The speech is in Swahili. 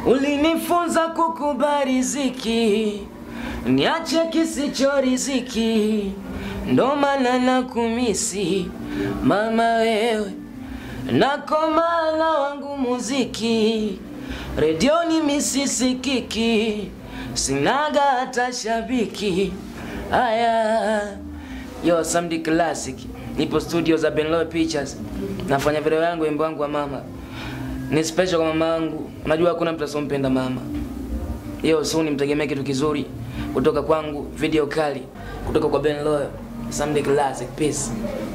Ulinifunza kukubali riziki, niache kisicho riziki, ndo maana nakumisi mama wewe, nakomana wangu muziki, redioni misisikiki, sinaga hata shabiki. Aya, yo Samdi Classic, nipo studio za Benlow Pictures, nafanya video yangu, wimbo wangu wa mama ni special kwa mama yangu. Unajua hakuna mtu asompenda mama. Hiyo soon mtegemea kitu kizuri kutoka kwangu, video kali kutoka kwa Ben Loyo, Sunday Classic. Peace.